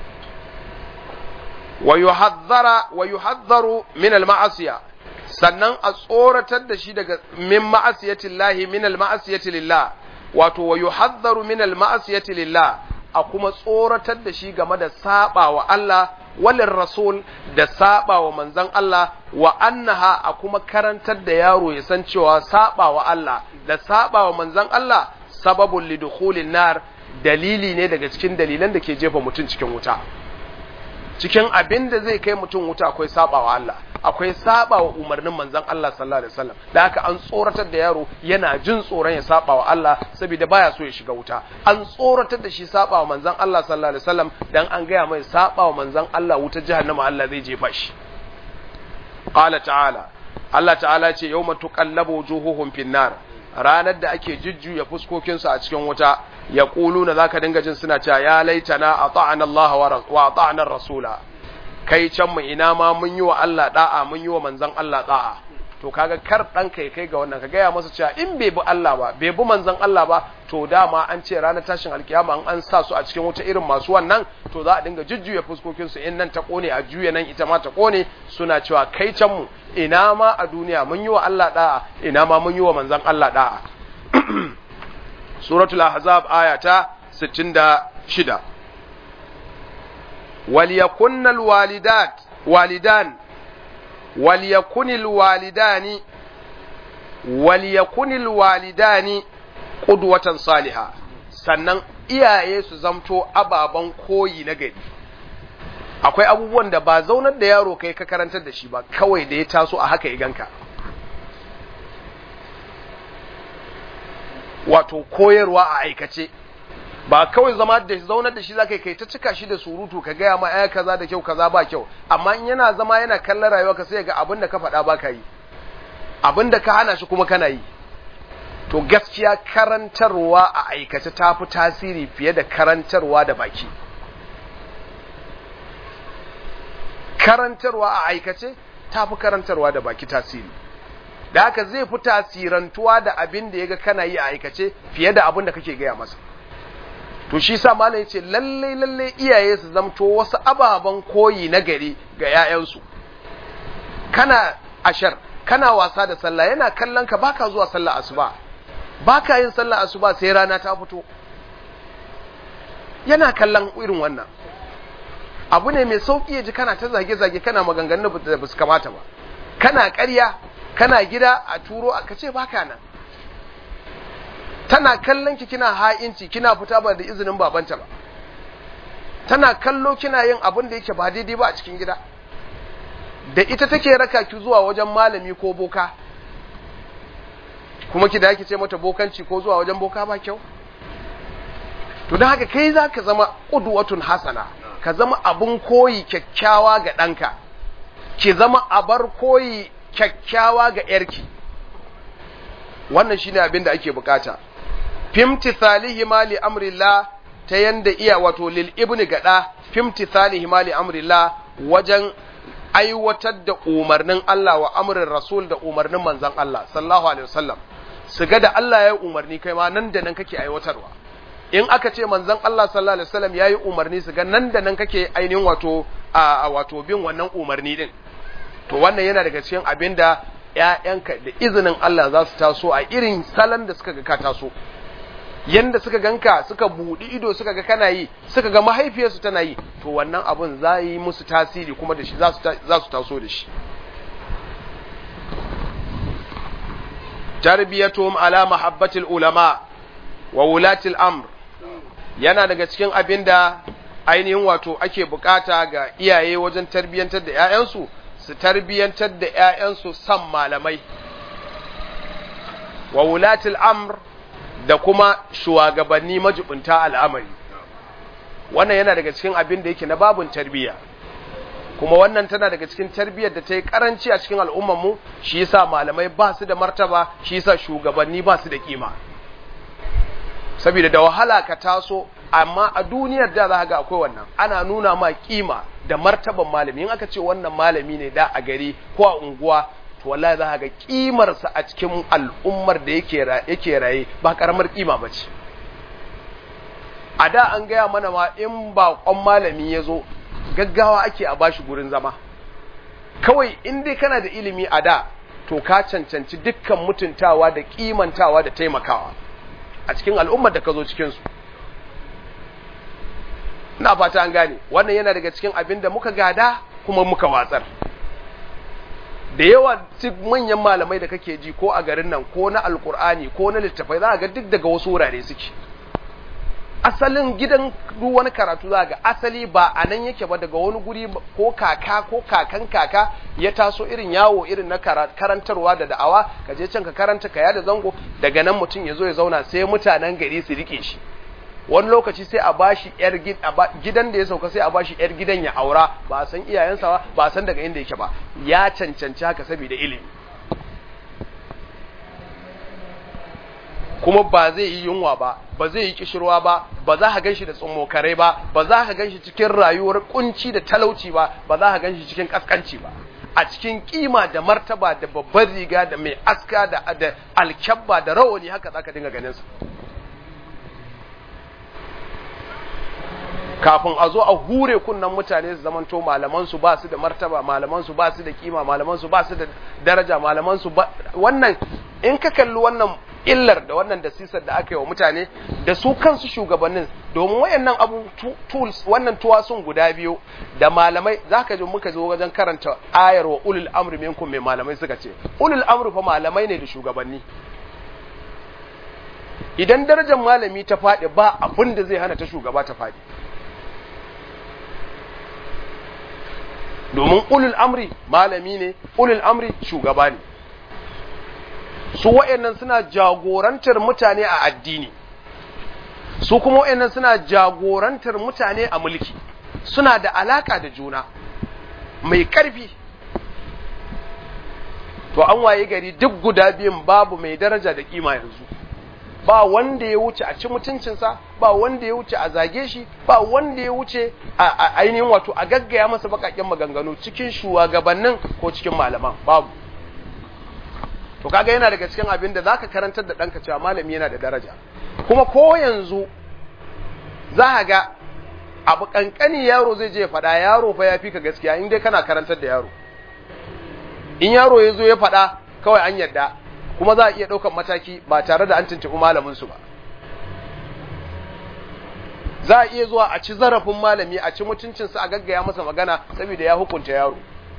wa yuhazzara wa yuhazzaru min al-ma'asiya sannan a tsoratar da shi daga min ma'asiyati llahi min al-ma'asiyati lillah wato wa yuhazzaru min al-ma'asiyati lillah a kuma tsoratar da shi game da saba wa Allah walin rasul da saba wa manzan Allah wa annaha a kuma karantar da yaro ya san cewa saba wa Allah da saba wa manzan Allah sababun lidukhulin nar dalili ne daga cikin dalilan da ke jefa mutum cikin wuta cikin abin da zai kai mutum wuta akwai sabawa Allah akwai sabawa umarnin manzon Allah sallallahu alaihi wasallam da haka an tsoratar da yaro yana jin tsoron ya sabawa Allah saboda baya so ya shiga wuta an tsoratar da shi sabawa manzon Allah sallallahu alaihi wasallam dan an gaya mai sabawa manzon Allah wuta jahannama Allah zai jefa shi qala ta'ala Allah ta'ala ce yawma tuqallabu wujuhuhum finnar ranar da ake jujjuya fuskokinsu a cikin wuta ya ƙulu na za ka dinga jin suna cewa ya laitana a ta'an Allah wa ta'anar rasula kai can mu ina ma mun yi wa Allah da'a mun yi wa manzan Allah da'a to kaga kar ɗan kai kai ga wannan ka gaya masa cewa in bai bi Allah ba bai bi manzan Allah ba to dama an ce ranar tashin alkiyama an sa su a cikin wuta irin masu wannan to za a dinga jujjuya fuskokinsu in nan ta kone a juya nan ita ma ta kone suna cewa kai can mu ina ma a duniya mun yi wa Allah da'a ina ma mun yi wa manzan Allah da'a suratul ahzab aya ta 66 وليكن الوالدات والدان وليكن الوالدان وليكن الوالدان قدوة صالحة sannan iyaye su zamto ababen koyi na gari akwai abubuwan da ba zaunar da yaro kai ka karantar da shi ba kawai da ya taso a haka iganka wato koyarwa a aikace ba kawai zama da zaunar da shi zaka kai ta cika shi da surutu ka gaya ma ai kaza da kyau kaza ba kyau amma in yana zama yana kallon rayuwa ka sai ga abin da ka faɗa ba ka yi abin da ka hana shi kuma kana yi to gaskiya karantarwa a aikace ta fi tasiri fiye da karantarwa da baki karantarwa a aikace ta fi karantarwa da baki tasiri da haka zai fi tasirantuwa da abin da ya ga kana yi a aikace fiye da abin da kake gaya masa to shi sa malam yace lalle lalle iyaye su zamto wasu ababen koyi na gari ga 'ya'yansu kana ashar kana wasa da sallah yana kallon ka baka zuwa sallah asuba baka yin sallah asuba sai rana ta fito yana kallon irin wannan abu ne mai sauki ya ji kana ta zage-zage kana maganganun da ba su kamata ba kana ƙarya kana gida a turo ka ce baka nan tana kallon ki kina ha'inci kina fita ba da izinin babanta ba tana kallo kina yin abin da yake ba daidai ba a cikin gida da ita take raka ki zuwa wajen malami ko boka kuma ki da yake ce mata bokanci ko zuwa wajen boka ba kyau to don haka kai za ka zama ƙudwatun hasana ka zama abin koyi kyakkyawa ga ɗanka ki zama abar koyi kyakkyawa ga ‘yarki wannan shine abin da ake bukata fimti salihi mali amrillah ta yanda iya wato lil ibni gada fimti salihi mali amrillah wajen aiwatar da umarnin Allah wa amrin rasul da umarnin manzon Allah sallallahu alaihi wasallam su ga da Allah ya umarni kai ma nan da nan kake aiwatarwa in aka ce manzon Allah sallallahu alaihi wasallam yayi umarni su ga nan da nan kake ainihin wato a wato bin wannan umarni din to wannan yana daga cikin abinda ƴaƴanka da izinin Allah za su taso a irin salon da suka ga ka taso yanda suka ganka suka buɗi ido suka ga kana yi suka ga mahaifiyarsu tana yi to wannan abun za yi musu tasiri kuma da shi za su taso da shi tarbiyatuhum ala mahabbatil ulama wa wulatil amr yana daga cikin abin da ainihin wato ake bukata ga iyaye wajen tarbiyantar da 'ya'yansu su tarbiyantar da 'ya'yansu san malamai wa wulatil amr da kuma shugabanni majibunta al'amari wannan yana daga cikin abin da yake na babun tarbiyya kuma wannan tana daga cikin tarbiyyar da ta yi karanci a cikin al'ummarmu shi yasa malamai ba su da martaba shi yasa shugabanni ba su da kima saboda da wahala ka taso amma a duniyar da za ga akwai wannan ana nuna ma kima da martaban malami in aka ce wannan malami ne da a gari ko a unguwa to wallahi za ga kimarsa a cikin al'ummar da yake yake raye ba karamar kima bace a da an gaya mana ma in ba kwan malami ya zo gaggawa ake a bashi gurin zama kawai in dai kana da ilimi a da to ka cancanci dukkan mutuntawa da kimantawa da taimakawa a cikin al'ummar da ka zo cikinsu ina fata an gane wannan yana daga cikin abin da muka gada kuma muka watsar da yawa duk manyan malamai da kake ji ko a garin nan ko na alkur'ani ko na littafai za a ga duk daga wasu wurare suke asalin gidan duk wani karatu za ga asali ba a nan yake ba daga wani guri ko kaka ko kakan kaka ya taso irin yawo irin na karantarwa da da'awa ka je can ka karanta ka yada zango daga nan mutum ya zo ya zauna sai mutanen gari su rike shi wani lokaci sai a bashi yar gidan da ya sauka sai a bashi yar gidan ya aura ba a san iyayensa ba ba a san daga inda yake ba ya cancanci haka saboda ilimi kuma ba zai yi yunwa ba ba zai yi kishirwa ba ba za ka ganshi da tsummokarai ba ba za ka ganshi cikin rayuwar kunci da talauci ba ba za ka ganshi cikin kaskanci ba a cikin kima da martaba da babbar riga da mai aska da da alkyabba da rawani haka zaka dinga ganin su kafin a zo a hure kunnan mutane su zamanto malaman su ba su da martaba malaman su ba su da kima malaman su ba su da daraja malaman su wannan in ka kalli wannan illar da wannan dasisar da aka yi wa mutane da su kansu shugabannin domin wayannan abu tools wannan tuwasun guda biyu da malamai zaka ji muka zo wajen karanta ayar wa ulul amri minkum mai malamai suka ce ulul amri fa malamai ne da shugabanni idan darajar malami ta faɗi ba abin da zai hana ta shugaba ta faɗi domin ulul amri malami ne ulul amri shugaba ne su wa'annan suna jagorantar mutane a addini su kuma wa'annan suna jagorantar mutane a mulki suna da alaka da juna mai karfi to an waye gari duk guda biyun babu mai daraja da kima yanzu ba wanda ya wuce a ci mutuncinsa ba wanda ya wuce a zage shi ba wanda ya wuce a ainihin wato a gaggaya masa bakaken maganganu cikin shugabannin ko cikin malaman babu to kaga yana daga cikin abin da zaka karantar da ɗanka cewa malami yana da daraja kuma ko yanzu za ka ga abu kankani yaro zai je faɗa yaro fa ya fi ka gaskiya in dai kana karantar da yaro in yaro ya zo ya faɗa kawai an yadda kuma za a iya ɗaukar mataki ba tare da an tuntuɓi malamin su ba za a iya zuwa a ci zarafin malami a ci mutuncinsa a gaggaya masa magana saboda ya hukunta yaro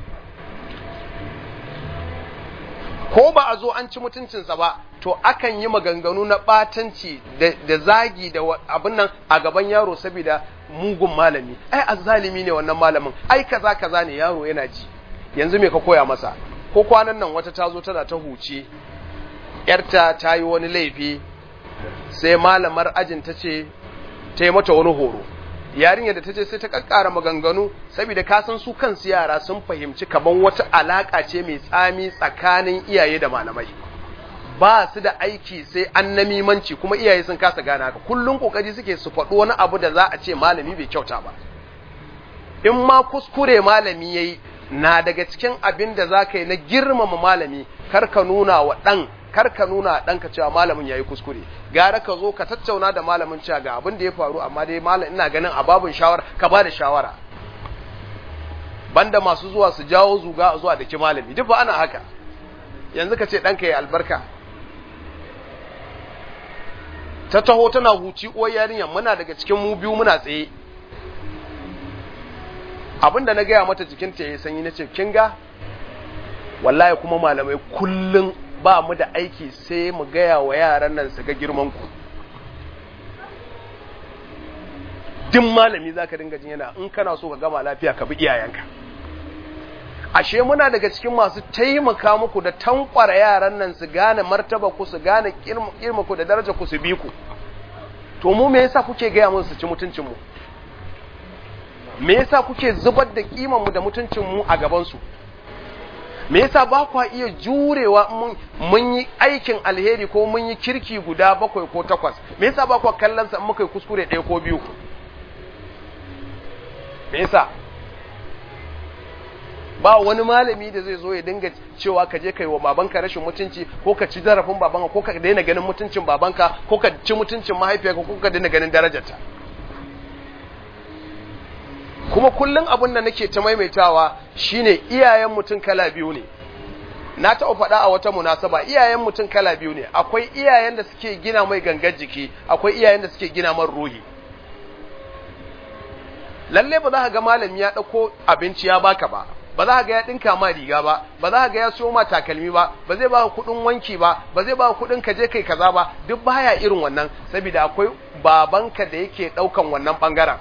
ko ba a zo an ci mutuncinsa ba to akan yi maganganu na ɓatanci da zagi da abin nan a gaban yaro saboda mugun malami ai azzalimi ne wannan malamin ai kaza kaza ne yaro yana ji yanzu me ka koya masa ko kwanan nan wata ta zo tana ta huce yarta ta yi wani laifi sai malamar ajin ta ce ta yi mata wani horo yarinya da ta ce sai ta kakkara maganganu saboda ka san su kansu yara sun fahimci kaman wata alaka ce mai tsami tsakanin iyaye da malamai ba su da aiki sai an namimanci kuma iyaye sun kasa gane haka kullum kokari suke su faɗo wani abu da za a ce malami bai kyauta ba in ma kuskure malami yayi na daga cikin abin da za ka yi na girmama malami kar ka nuna wa ɗan kar ka nuna ɗanka cewa malamin ya yi kuskure gara ka zo ka tattauna da malamin cewa ga abin da ya faru amma dai malam ina ganin a babin shawara ka ba da shawara banda masu zuwa su jawo zuga a zuwa da ki malami duk ba ana haka yanzu ka ce ɗanka ya albarka ta taho tana huci uwar yarinyar muna daga cikin mu biyu muna tsaye abinda na gaya mata jikinta ya sanyi na ce kin ga wallahi kuma malamai kullum ba mu da aiki sai mu gaya wa yaran nan su ga girman ku duk malami za ka dinga jin yana in kana so ka gama lafiya ka bi iyayenka ashe muna daga cikin masu taimaka muku da tankwara yaran nan su gane martaba ku su gane kirma ku da daraja ku su bi ku to mu me yasa kuke gaya mun su ci mutuncin mu me yasa kuke zubar da kiman mu da mutuncin mu a gaban su me yasa ba kwa iya jurewa mun yi aikin alheri ko mun yi kirki guda bakwai ko takwas me yasa ba kwa kallon sa in muka yi kuskure ɗaya ko biyu me yasa ba wani malami da zai zo ya dinga cewa ka je kai wa babanka rashin mutunci ko ka ci zarafin babanka ko ka daina ganin mutuncin babanka ko ka ci mutuncin mahaifiyarka ko ka daina ganin darajarta kuma kullum abin da nake ta maimaitawa shine iyayen mutum kala biyu ne na taɓa faɗa a wata munasaba iyayen mutum kala biyu ne akwai iyayen da suke gina mai gangar jiki akwai iyayen da suke gina man ruhi lalle ba za ka ga malami ya ɗauko abinci ya baka ba ba za ka ga ya dinka ma riga ba ba za ka ga ya siyo ma takalmi ba ba zai ba ka kuɗin wanki ba ba zai ba ka kuɗin ka je kai kaza ba duk baya irin wannan saboda akwai babanka da yake ɗaukan wannan ɓangaren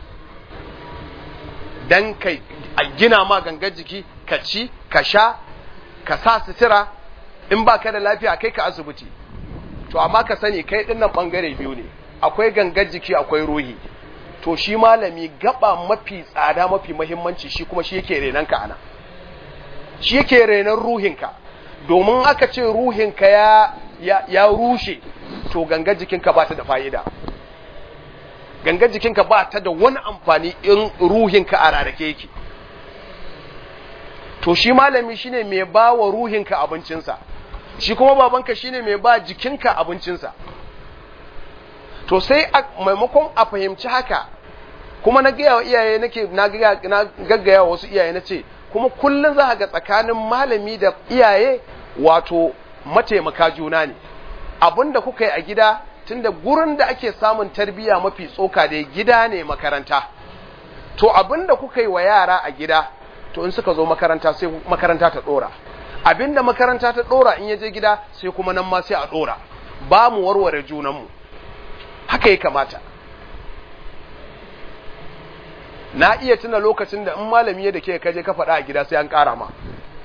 dan kai a gina ma gangar jiki ka ci ka sha ka sa sutura in ba ka da lafiya kai ka asibiti to amma ka sani kai dinnan bangare biyu ne akwai gangar jiki akwai ruhi to shi malami gaba mafi tsada mafi muhimmanci shi kuma shi yake renan ka ana shi yake renan ruhinka domin aka ce ruhinka ya ya, ya rushe to gangar jikinka ba ta da fa'ida gangar jikinka ba ta da wani amfani in ruhinka a rarrake yake to shi malami shine mai ba wa ruhinka abincinsa shi kuma babanka shine mai ba jikinka abincinsa to sai maimakon a fahimci haka kuma na gaya wa iyaye nake na gaggaya wa wasu iyaye na ce kuma kullum za ga tsakanin malami da iyaye wato mataimaka juna ne abinda kuka yi a gida tunda gurin da ake samun tarbiyya mafi tsoka da gida ne makaranta to abinda kuka yi wa yara a gida to in suka zo makaranta sai makaranta ta dora abinda makaranta ta dora in yaje gida sai kuma nan ma sai a dora ba mu warware junanmu haka ya kamata na iya tuna lokacin da in malami ya da ke kaje ka faɗa a gida sai an ƙara ma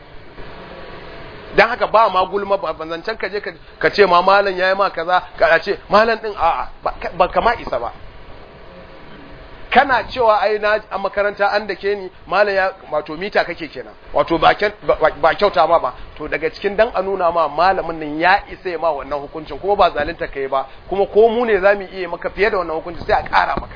don haka ba ma gulma ba zancen kaje ka ce ma malam ya yi ma kaza ka ce malam ɗin a'a ba kama isa ba kana cewa ai na a makaranta an da ke ni malam ya wato mita kake kenan wato ba kyauta ma ba to daga cikin dan a nuna ma malamin nan ya isa ma wannan hukuncin kuma ba zalunta kai ba kuma ko mu ne zamu iya maka fiye da wannan hukuncin sai a ƙara maka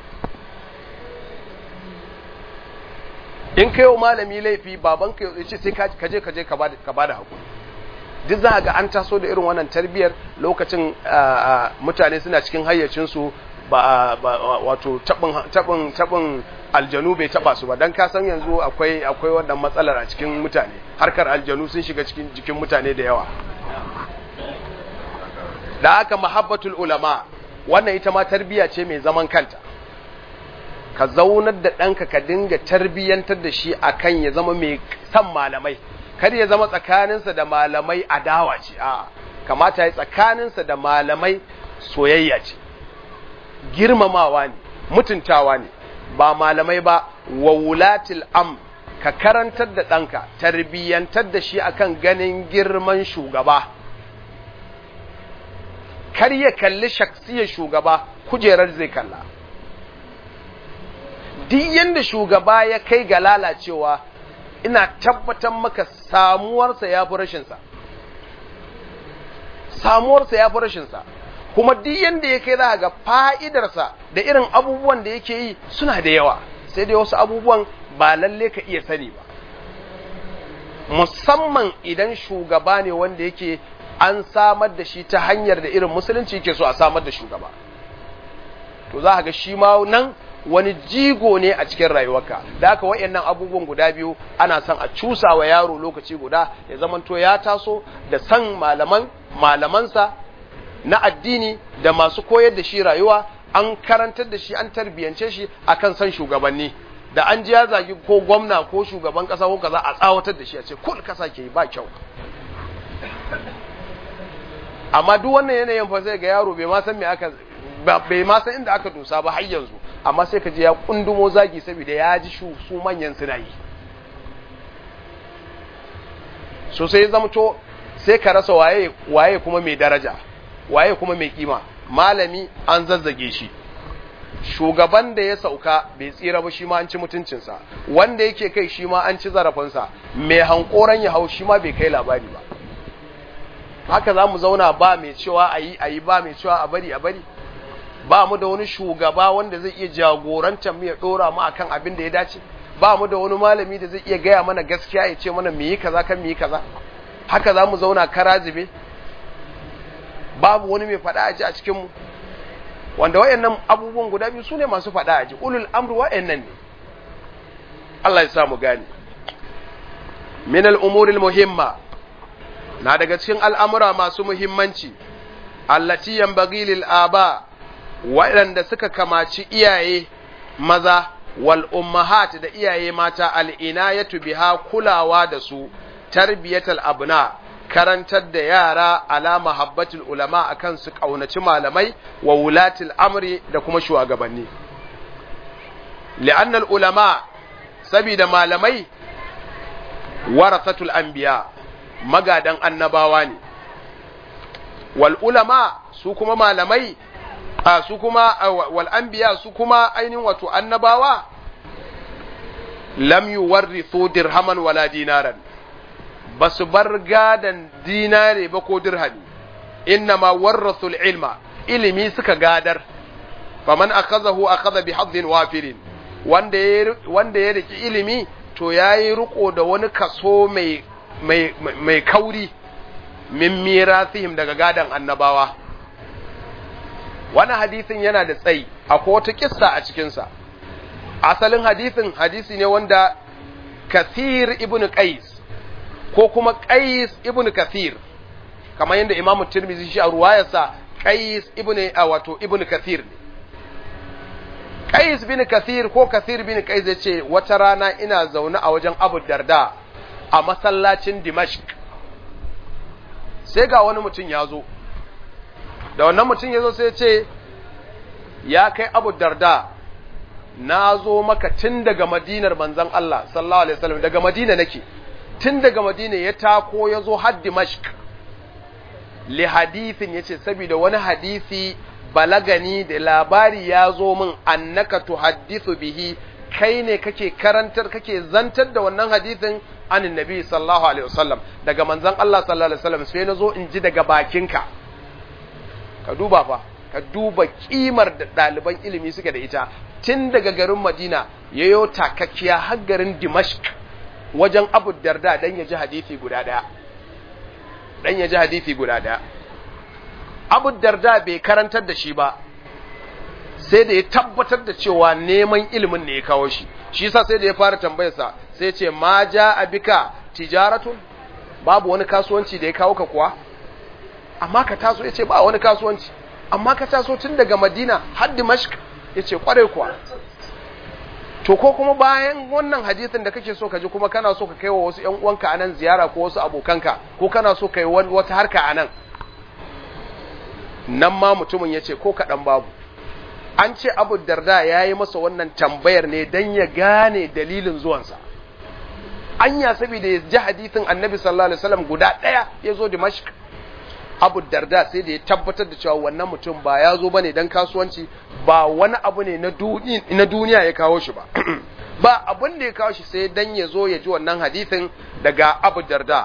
in kai wa malami laifi baban ka ya ce sai ka je ka je ka bada hakuri duk za ga an taso da irin wannan tarbiyyar lokacin mutane suna cikin hayyacinsu ba wato tabin tabin aljanu bai taba su ba dan ka san yanzu akwai akwai wannan matsalar a cikin mutane harkar aljanu sun shiga cikin jikin mutane da yawa da haka mahabbatul ulama wannan ita ma tarbiya ce mai zaman kanta ka zaunar da ɗanka ka dinga tarbiyyantar da shi akan ya zama mai san malamai kar ya zama tsakaninsa da malamai adawa ce a kamata ya tsakaninsa da malamai soyayya ce girmamawa ne mutuntawa ne ba malamai ba wa wulatil am ka karantar da ɗanka tarbiyyantar da shi akan ganin girman shugaba kar ya kalli shaksiyar shugaba kujerar zai kalla duk yanda shugaba ya kai ga lalacewa ina tabbatar maka samuwarsa ya fi rashinsa samuwarsa ya fi rashinsa kuma duk yanda ya kai za ga fa'idarsa da irin abubuwan da yake yi suna da yawa sai dai wasu abubuwan ba lalle ka iya sani ba musamman idan shugaba ne wanda yake an samar da shi ta hanyar da irin musulunci yake so a samar da shugaba to za ga shi ma nan wani jigo ne a cikin rayuwarka da haka wayannan abubuwan guda biyu ana son a cusa wa yaro lokaci guda ya zamanto ya taso da san malaman malamansa na addini da masu koyar da shi rayuwa an karantar da shi an tarbiyance shi akan san shugabanni da an ji ya zagi ko gwamna ko shugaban kasa ko kaza a tsawatar da shi a ce kul kasa ke ba kyau amma duk wannan yanayin fa sai ga yaro bai ma san me aka bai ma san inda aka dosa ba har yanzu amma sai ka je ya kundumo zagi saboda ya ji su manyan suna yi so sai zamto sai ka rasa waye waye kuma mai daraja waye kuma mai kima malami an zazzage shi shugaban da ya sauka bai tsira ba shi ma an ci mutuncinsa wanda yake kai shi ma an ci zarafinsa mai hankoran ya hau shi ma bai kai labari ba haka za mu zauna ba mai cewa a yi a yi ba mai cewa a bari a bari ba mu da wani shugaba wanda zai iya jagorantar mu ya dora mu akan abin da ya dace ba mu da wani malami da zai iya gaya mana gaskiya ya ce mana mu yi kaza kan mu yi kaza haka za mu zauna kara zube babu wani mai faɗa aji a cikin mu wanda wayannan abubuwan guda biyu sune masu faɗa aji ulul amru wayannan ne Allah ya sa mu gane min al-umuri muhimma na daga cikin al'amura masu muhimmanci allati yanbaghi lil aba waɗanda suka kamaci iyaye maza wal ummahat da iyaye mata al inayatu biha kulawa da su tarbiyatal abna karantar da yara ala mahabbatul ulama akan su kaunaci malamai wa wulatil amri da kuma shugabanni li'anna al ulama sabida malamai warasatul anbiya magadan annabawa ne wal ulama su kuma malamai a su kuma wal anbiya su kuma ainihin wato annabawa lam yuwarrithu dirhaman wala dinaran basu bar gadan dinare ba ko dirhami innama warrathu ilma ilimi suka gadar faman akazahu akaza bi haddin wafirin wanda ya wanda ya riki ilimi to yayi riko da wani kaso mai mai mai kauri min mirasihim daga gadan annabawa wani hadisin yana da tsayi akwai wata kissa a cikinsa asalin hadisin hadisi ne wanda kathir ibn qais ko kuma qais ibn kathir kamar yadda imamu tirmizi shi a ruwayarsa qais ibn wato ibn kathir ne qais bin kathir ko kathir bin qais ya ce wata rana ina zaune a wajen abu darda a masallacin dimashq sai ga wani mutum ya zo da wannan mutum ya zo sai ce ya kai abu darda na zo maka tun daga madinar manzan Allah sallallahu alaihi wasallam daga madina nake tun daga madina ya tako ya zo har dimashq li hadithin yace saboda wani hadisi balagani da labari ya zo min annaka tuhaddithu bihi kai ne kake karantar kake zantar da wannan hadisin anin nabi sallallahu alaihi wasallam daga manzan Allah sallallahu alaihi wasallam sai na zo in ji daga bakinka ka duba fa ka duba kimar da ɗaliban ilimi suke da ita tun daga garin madina ya yo takakkiya har garin dimashq wajen abu darda dan ya ji hadisi guda ɗaya dan ya ji hadisi guda ɗaya abu darda bai karantar da shi ba sai da ya tabbatar da cewa neman ilimin ne ya kawo shi shi yasa sai da ya fara tambayarsa sai ya ce ma ja abika tijaratun babu wani kasuwanci da ya kawo ka kuwa amma ka taso ya ce ba wani kasuwanci amma ka taso tun daga madina har dimashq ya ce kwarai kuwa to ko kuma bayan wannan hadisin da kake so ka ji kuma kana so ka kai wa wasu ‘yan uwanka a nan ziyara ko wasu abokanka ko kana so ka yi wata harka a nan nan ma mutumin ya ce ko kaɗan babu an ce abu darda ya yi masa wannan tambayar ne don ya gane dalilin zuwansa anya saboda ya ji hadisin annabi sallallahu alaihi wasallam guda ɗaya ya zo dimashq abu darda sai da ya tabbatar da cewa wannan mutum ba ya zo bane dan kasuwanci ba wani abu ne na duniya ya kawo shi ba ba abin da ya kawo shi sai dan ya zo ya ji wannan hadisin daga abu darda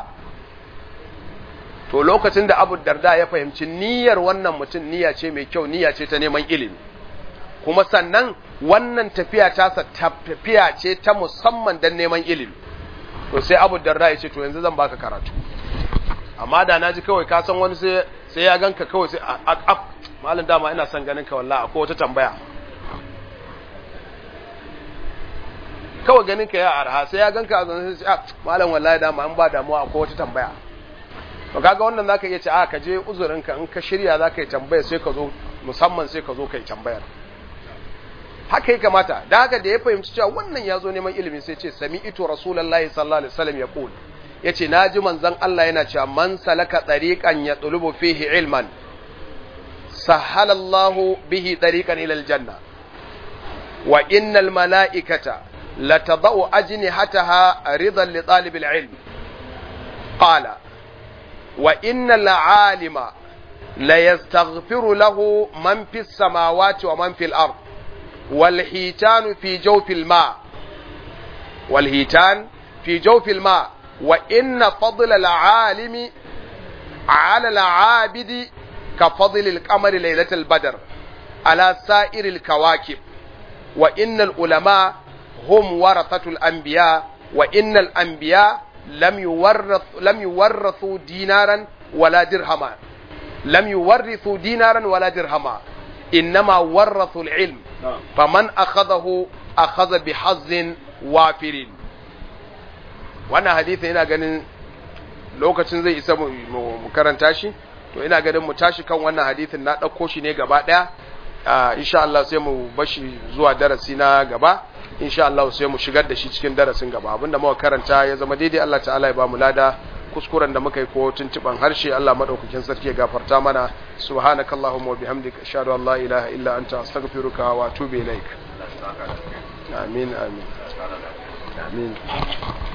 to lokacin da abu darda ya fahimci niyyar wannan mutum niyya ce mai kyau niyya ce ta neman ilimi kuma sannan wannan tafiya tasa tafiya ce ta musamman dan neman ilimi to sai abu darda ya ce to yanzu zan baka karatu amma da na ji kawai ka san wani sai ya ganka kawai sai a malin dama ina son ganin ka wallahi akwai wata tambaya kawai ganin ka ya arha sai ya ganka a zanen sai a malam wallahi dama an ba damuwa akwai wata tambaya to kaga wannan zaka iya ce a ka je uzurin ka in ka shirya zaka yi tambaya sai ka zo musamman sai ka zo kai tambayar haka ya kamata da haka da ya fahimci cewa wannan ya zo neman ilimi sai ce sami ito rasulullahi sallallahu alaihi wasallam ya qul yace naji manzon Allah yana cewa man salaka tariqan yatlubu fihi ilman sahala Allahu bihi tariqan ila aljanna wa innal malaikata latadau ajnihataha ridan li talibil ilm qala wa innal alima la yastaghfiru lahu man fis samawati wa man fil ard wal hitanu fi jawfil ma wal hitan fi jawfil ma وإن فضل العالم على العابد كفضل القمر ليلة البدر على سائر الكواكب وإن العلماء هم ورثة الأنبياء وإن الأنبياء لم يورث لم يورثوا دينارا ولا درهما لم يورثوا دينارا ولا درهما إنما ورثوا العلم فمن أخذه أخذ بحظ وافر wannan hadisi ina ganin lokacin zai isa mu karanta shi to ina ganin mu tashi kan wannan hadisin na ɗauko shi ne gaba ɗaya insha Allah sai mu bashi zuwa darasi na gaba insha Allah sai mu shigar da shi cikin darasin gaba abinda muka karanta ya zama daidai Allah ta'ala ya ba mu lada kuskuren da muka yi ko tuntuban harshe Allah madaukakin sarki ya gafarta mana subhanakallahumma wa bihamdika ashhadu an la ilaha illa anta astaghfiruka wa atubu ilaik amin amin amin